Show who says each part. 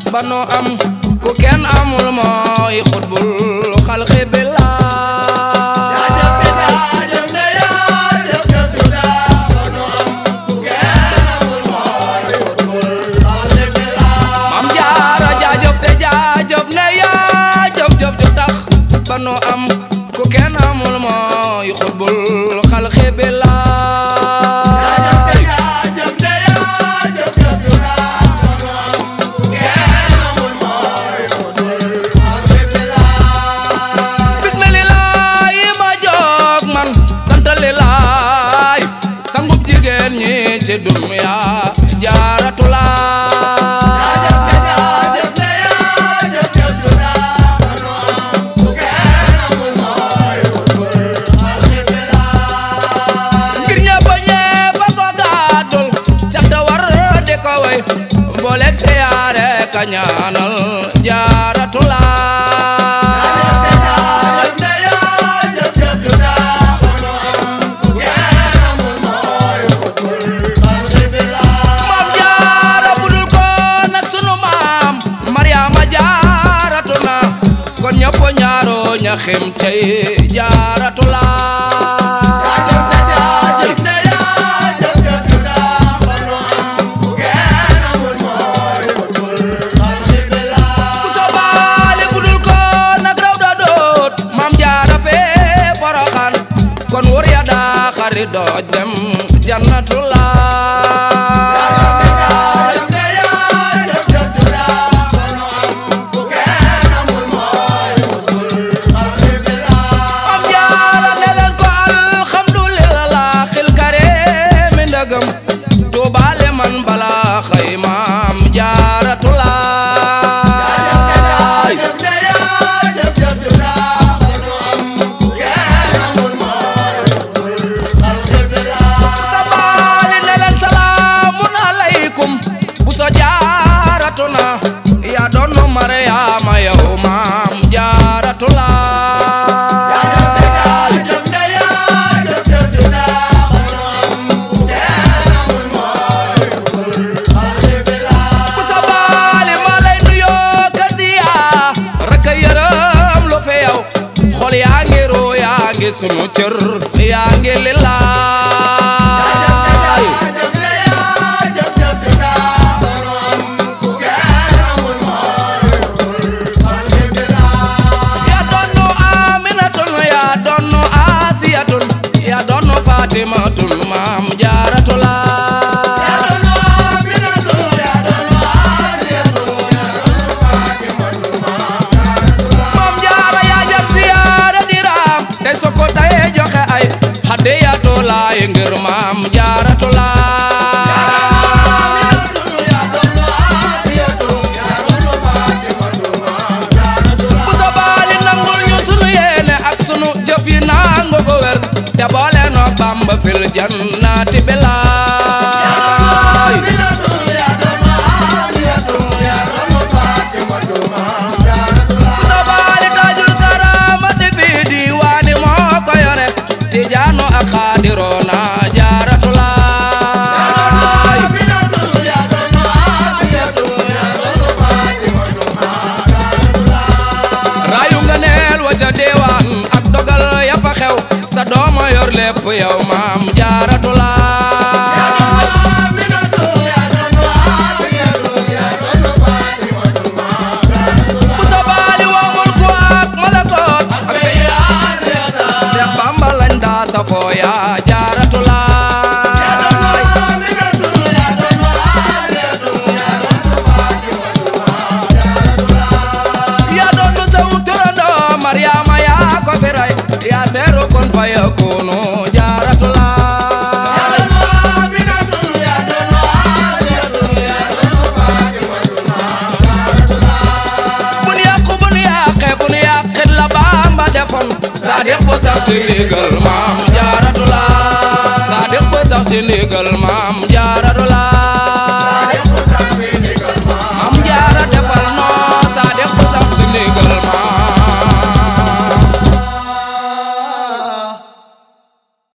Speaker 1: ba nu am ku kenn amul mooy xutbul xalqi billah Maam Jaara jaajëf te jaajëf ne yaa jëf jëf ju tax ba nu am ku kenn amul mooy xutbul xalqi billah bismillah ma jóg man santalilaay sangub jigéen ñi ci dunya jaaratulaay ngir ñëpp ñëpp ko gàddul cant war di ko way mbooleeg siyaare ka ñaanal jaaratulaay maam jaara budul ko nag sunu maam Mariama jaaratu na kon ñëpp ñaaro ña xem cey jaaratu laay bu sobaale budul ko nag raw da doot maam jaara fee poroxaan kon wor ya daa xari dooj dem jannatu laay am jaara ne leen ko alhamdulillah xil kare mi ndëgëm tuubaale man bala xëy maam jaaratu laay sabaali ne leen salaamun aleykum bu so jaaratu na yaa doon Mariyaama yow maam jaaratu laay bu sabaali ma lay nuyoo kasiya rek a yërëm lu fi yow xol yaa ngi ruu yaa ngi sunu cër yaa ngi lillaay yaa doonu Aminatun yaa doonu Asiyatun yaa doonu Fatimatun maam jaaratu laay maam jaara yaa jar siyaara diraam tey soko tay joxe ay hadiyatu laay ngir maam jaaratu laay bu sobaali nangul ñu sunu yéene ak sunu jëf yi nangu ko wér te boole noo Bamba fil jannati bilaay bu sobaali taajul karaamati fi diwaani moo ko yore tijaano ak xaadiroona jaaratu laay raayu nga neel wa ca deewaan ak dogal ya fa xew sa dooma yor lépp yow maam jaaratu laay bu sa baali waa mulku ak malakoot ak Seex Bamba lañ daa sa fooya jaaratu laay yaa doon nu sew turandoo Mariama yaa ko fi ray yaa seeru kun fa yakunu jaaratu laay bu nu yàqu bu nu yàqee bu nu yàqit la Bamba defoon Saadiq bu sax ci ndigal maam jaaratu laay Saadiq bu sax ci ndigal maam